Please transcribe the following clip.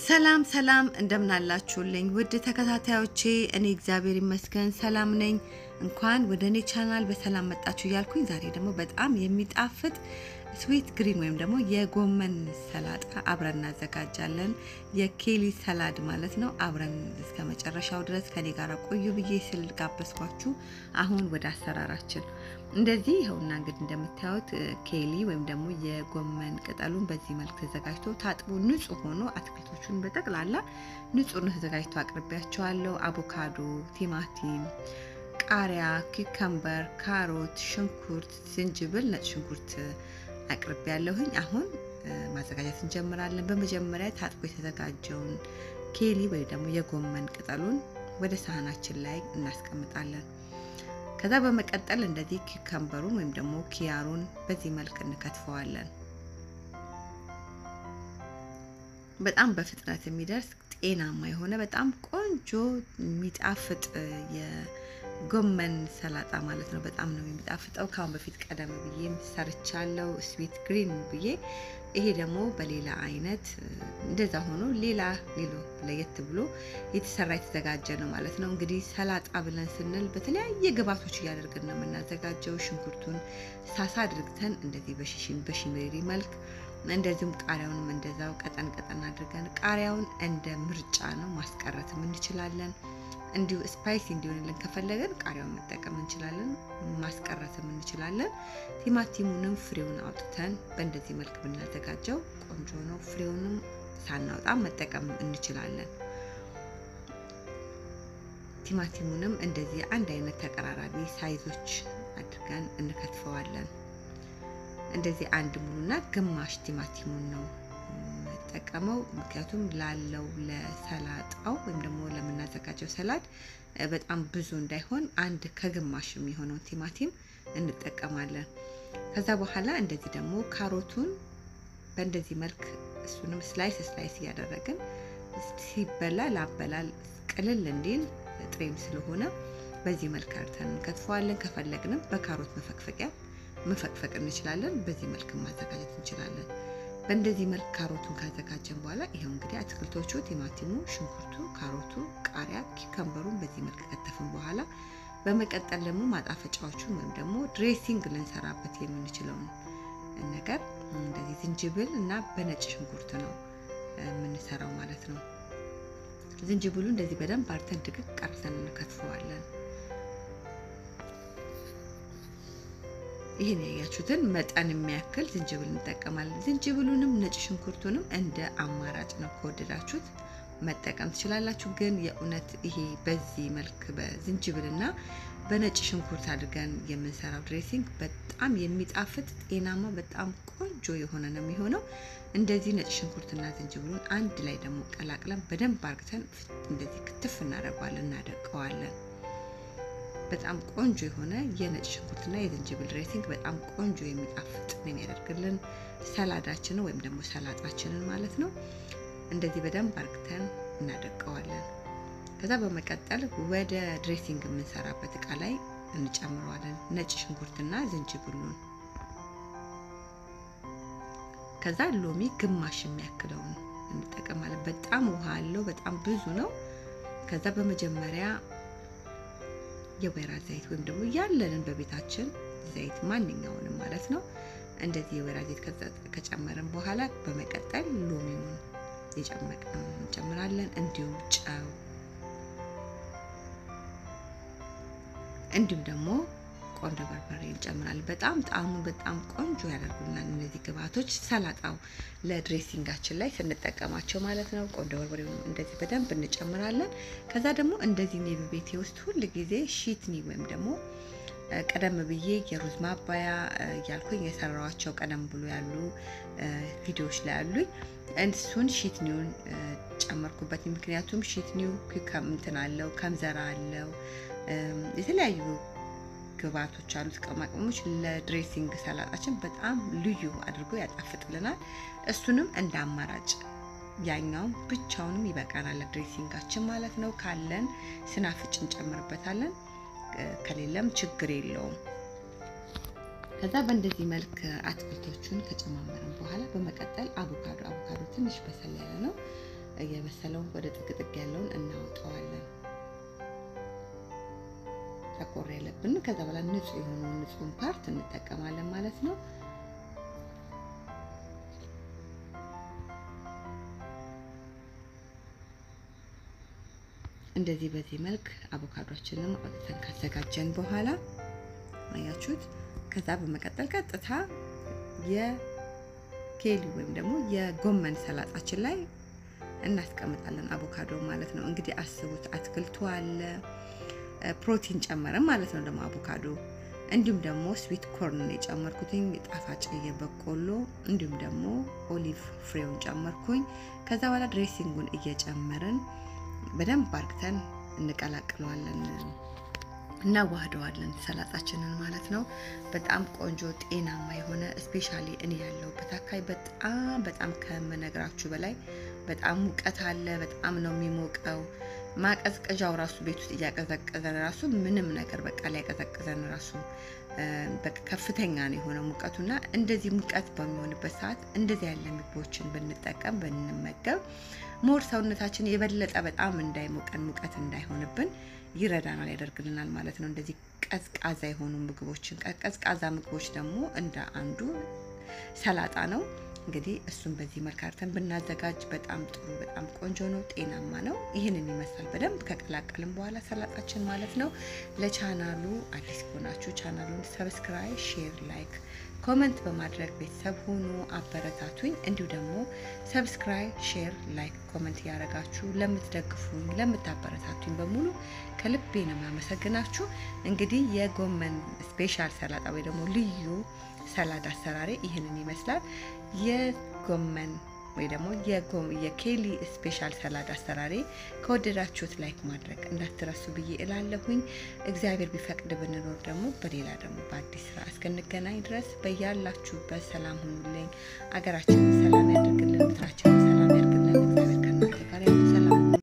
ሰላም ሰላም እንደምናላችሁልኝ ውድ ተከታታዮቼ፣ እኔ እግዚአብሔር ይመስገን ሰላም ነኝ። እንኳን ወደ እኔ ቻናል በሰላም መጣችሁ እያልኩኝ ዛሬ ደግሞ በጣም የሚጣፍጥ ስዊት ግሪን ወይም ደግሞ የጎመን ሰላጣ አብረን እናዘጋጃለን። የኬሊ ሰላድ ማለት ነው። አብረን እስከ መጨረሻው ድረስ ከኔ ጋር ቆዩ ብዬ ስል ጋበዝኳችሁ። አሁን ወደ አሰራራችን እንደዚህ ይኸውና እንግዲህ እንደምታዩት ኬሊ ወይም ደግሞ የጎመን ቅጠሉን በዚህ መልክ ተዘጋጅቶ ታጥቦ ንጹህ ሆኖ አትክልቶቹን በጠቅላላ ንጹህ ነው ተዘጋጅቶ አቅርቢያቸዋለሁ። አቮካዶ፣ ቲማቲም፣ ቃሪያ፣ ኪከምበር፣ ካሮት፣ ሽንኩርት፣ ዝንጅብል፣ ነጭ ሽንኩርት አቅርቤ ያለሁኝ። አሁን ማዘጋጀት እንጀምራለን። በመጀመሪያ ታጥቦ የተዘጋጀውን ኬሊ ወይ ደግሞ የጎመን ቅጠሉን ወደ ሳህናችን ላይ እናስቀምጣለን። ከዛ በመቀጠል እንደዚህ ኪከምበሩን ወይም ደግሞ ኪያሩን በዚህ መልክ እንከትፈዋለን። በጣም በፍጥነት የሚደርስ ጤናማ የሆነ በጣም ቆንጆ የሚጣፍጥ ጎመን ሰላጣ ማለት ነው። በጣም ነው የሚጣፍጠው። ከአሁን በፊት ቀደም ብዬ ሰርቻለሁ ስዊት ግሪን ብዬ። ይሄ ደግሞ በሌላ አይነት እንደዛ ሆኖ ሌላ ሌሎ ለየት ብሎ የተሰራ የተዘጋጀ ነው ማለት ነው። እንግዲህ ሰላጣ ብለን ስንል በተለያየ ግብዓቶች እያደረግን ነው የምናዘጋጀው። ሽንኩርቱን ሳሳ አድርግተን እንደዚህ በሽሽን በሽሜሪ መልክ እንደዚሁም ቃሪያውንም እንደዛው ቀጠን ቀጠን አድርገን ቃሪያውን እንደ ምርጫ ነው ማስቀረትም እንችላለን። እንዲሁ ስፓይሲ እንዲሆንልን ከፈለገን ቃሪያውን መጠቀም እንችላለን፣ ማስቀረትም እንችላለን። ቲማቲሙንም ፍሬውን አውጥተን በእንደዚህ መልክ ብናዘጋጀው ቆንጆ ነው። ፍሬውንም ሳናውጣ መጠቀም እንችላለን። ቲማቲሙንም እንደዚህ አንድ አይነት ተቀራራቢ ሳይዞች አድርገን እንከትፈዋለን። እንደዚህ አንድ ሙሉና ግማሽ ቲማቲሙን ነው የምንጠቀመው ምክንያቱም ላለው ለሰላጣው ወይም ደግሞ ለምናዘጋጀው ሰላድ በጣም ብዙ እንዳይሆን አንድ ከግማሽ የሚሆነው ቲማቲም እንጠቀማለን። ከዛ በኋላ እንደዚህ ደግሞ ካሮቱን በእንደዚህ መልክ እሱንም ስላይስ ስላይስ እያደረግን ሲበላ ላበላል ቅልል እንዲል ጥሬም ስለሆነ በዚህ መልክ አርተን እንከትፈዋለን። ከፈለግንም በካሮት መፈቅፈቂያ መፈቅፈቅ እንችላለን። በዚህ መልክ ማዘጋጀት እንችላለን። በእንደዚህ መልክ ካሮቱን ካዘጋጀን በኋላ ይኸው እንግዲህ አትክልቶቹ ቲማቲሙ፣ ሽንኩርቱ፣ ካሮቱ፣ ቃሪያ፣ ኪከምበሩን በዚህ መልክ ከተፍን በኋላ በመቀጠል ደግሞ ማጣፈጫዎቹን ወይም ደግሞ ድሬሲንግ ልንሰራበት የምንችለውን ነገር እንደዚህ ዝንጅብል እና በነጭ ሽንኩርት ነው የምንሰራው ማለት ነው። ዝንጅብሉ እንደዚህ በደንብ አርተን ድቅቅ አርተን እንከትፈዋለን። ይህን ያያችሁትን መጠን የሚያክል ዝንጅብል እንጠቀማለን። ዝንጅብሉንም ነጭ ሽንኩርቱንም እንደ አማራጭ ነው፣ ከወደዳችሁት መጠቀም ትችላላችሁ። ግን የእውነት ይሄ በዚህ መልክ በዝንጅብልና በነጭ ሽንኩርት አድርገን የምንሰራው ድሬሲንግ በጣም የሚጣፍጥ ጤናማ፣ በጣም ቆንጆ የሆነ ነው የሚሆነው። እንደዚህ ነጭ ሽንኩርትና ዝንጅብሉን አንድ ላይ ደግሞ ቀላቅለን በደንብ አርግተን እንደዚህ ክትፍ እናደርገዋለን፣ እናደቀዋለን። በጣም ቆንጆ የሆነ የነጭ ሽንኩርትና የዝንጅብል ድሬሲንግ በጣም ቆንጆ የሚጣፍጥ ነው የሚያደርግልን ሰላዳችንን ወይም ደግሞ ሰላጣችንን ማለት ነው። እንደዚህ በደንብ አርግተን እናደቀዋለን። ከዛ በመቀጠል ወደ ድሬሲንግ የምንሰራበት እቃ ላይ እንጨምረዋለን ነጭ ሽንኩርትና ዝንጅብሉን። ከዛ ሎሚ ግማሽ የሚያክለውን እንጠቀማለን። በጣም ውሃ አለው፣ በጣም ብዙ ነው። ከዛ በመጀመሪያ የወይራ ዘይት ወይም ደግሞ ያለንን በቤታችን ዘይት ማንኛውንም ማለት ነው። እንደዚህ የወይራ ዘይት ከጨመርን በኋላ በመቀጠል ሎሚውን የጨመቅነው እንጨምራለን። እንዲሁም ጨው፣ እንዲሁም ደግሞ ቆንጆ በርበሬ እንጨምራለን። በጣም ጣዕሙ በጣም ቆንጆ ያደርጉናል እነዚህ ግብአቶች ሰላጣው ለድሬሲንጋችን ላይ ስንጠቀማቸው ማለት ነው። ቆንጆ በርበሬ እንደዚህ በደንብ እንጨምራለን። ከዛ ደግሞ እንደዚህ እኔ በቤቴ ውስጥ ሁል ጊዜ ሺትኒ ወይም ደግሞ ቀደም ብዬ የሩዝ ማባያ እያልኩኝ የሰራዋቸው ቀደም ብሎ ያሉ ቪዲዮዎች ላይ አሉኝ። እሱን ሺትኒውን ጨመርኩበት። ምክንያቱም ሺትኒው እንትን አለው ከምዘራ አለው የተለያዩ ግብአቶች አሉት ቅመማ ቅመሞች ለድሬሲንግ ሰላጣችን በጣም ልዩ አድርጎ ያጣፍጥልናል። እሱንም እንደ አማራጭ ያኛውም ብቻውንም ይበቃናል ለድሬሲንጋችን ማለት ነው። ካለን ስናፍጭ እንጨምርበታለን፣ ከሌለም ችግር የለውም። ከዛ በእንደዚህ መልክ አትክልቶቹን ከጨማመርን በኋላ በመቀጠል አቮካዶ አቮካዶ ትንሽ በሰል ያለ ነው እየበሰለውን ወደ ጥቅጥቅ ያለውን እናወጣዋለን። ጠቆር ያለብን ከዛ በኋላ ንጹህ የሆነውን ንጹህን ፓርት እንጠቀማለን ማለት ነው። እንደዚህ በዚህ መልክ አቮካዶችንም አውጥተን ካዘጋጀን በኋላ አያችሁት። ከዛ በመቀጠል ቀጥታ የኬሊ ወይም ደግሞ የጎመን ሰላጣችን ላይ እናስቀምጣለን። አቮካዶ ማለት ነው እንግዲህ አስቡት፣ አትክልቱ አለ ፕሮቲን ጨመረን ማለት ነው። ደግሞ አቮካዶ እንዲሁም ደግሞ ስዊት ኮርን የጨመርኩትኝ ጣፋጭ የበቆሎ እንዲሁም ደግሞ ኦሊቭ ፍሬውን ጨመርኩኝ። ከዛ በኋላ ድሬሲንጉን እየጨመርን በደንብ አርግተን እንቀላቅለዋለን፣ እናዋህደዋለን ሰላጣችንን ማለት ነው። በጣም ቆንጆ ጤናማ የሆነ ስፔሻሊ እኔ ያለሁበት አካባቢ በጣም በጣም ከምነግራችሁ በላይ በጣም ሙቀት አለ። በጣም ነው የሚሞቀው። ማቀዝቀዣው ራሱ ቤት ውስጥ እያቀዘቀዘን ራሱ ምንም ነገር በቃ ሊያቀዘቅዘን ራሱ በቃ ከፍተኛ ነው የሆነ ሙቀቱና እንደዚህ ሙቀት በሚሆንበት ሰዓት እንደዚህ ያለ ምግቦችን ብንጠቀም ብንመገብ ሞር ሰውነታችን የበለጠ በጣም እንዳይሞቀን ሙቀት እንዳይሆንብን ይረዳናል፣ ያደርግልናል ማለት ነው። እንደዚህ ቀዝቃዛ የሆኑ ምግቦችን ቀዝቃዛ ምግቦች ደግሞ እንደ አንዱ ሰላጣ ነው። እንግዲህ እሱን በዚህ መልክ አድርገን ብናዘጋጅ በጣም ጥሩ በጣም ቆንጆ ነው፣ ጤናማ ነው። ይህንን ይመስላል በደንብ ከቀላቀልን በኋላ ሰላጣችን ማለት ነው። ለቻናሉ አዲስ ከሆናችሁ ቻናሉን ሰብስክራይብ፣ ሼር፣ ላይክ፣ ኮመንት በማድረግ ቤተሰብ ሁኑ፣ አበረታቱኝ። እንዲሁ ደግሞ ሰብስክራይብ፣ ሼር፣ ላይክ፣ ኮመንት እያደረጋችሁ ለምትደግፉኝ ለምታበረታቱኝ በሙሉ ከልቤ ነው የማመሰግናችሁ። እንግዲህ የጎመን ስፔሻል ሰላጣ ወይ ደግሞ ልዩ ሰላድ አሰራሬ ይህንን ይመስላል። የጎመን ወይ ደግሞ የኬሊ ስፔሻል ሰላድ አሰራሬ ከወደዳችሁት ላይክ ማድረግ እንዳትረሱ ብዬ እላለሁኝ። እግዚአብሔር ቢፈቅድ ብንኖር ደግሞ በሌላ ደግሞ በአዲስ ስራ እስክንገናኝ ድረስ በያላችሁበት ሰላም ሁኑልኝ። አገራችንን ሰላም ያደርግልን፣ ምድራችንን ሰላም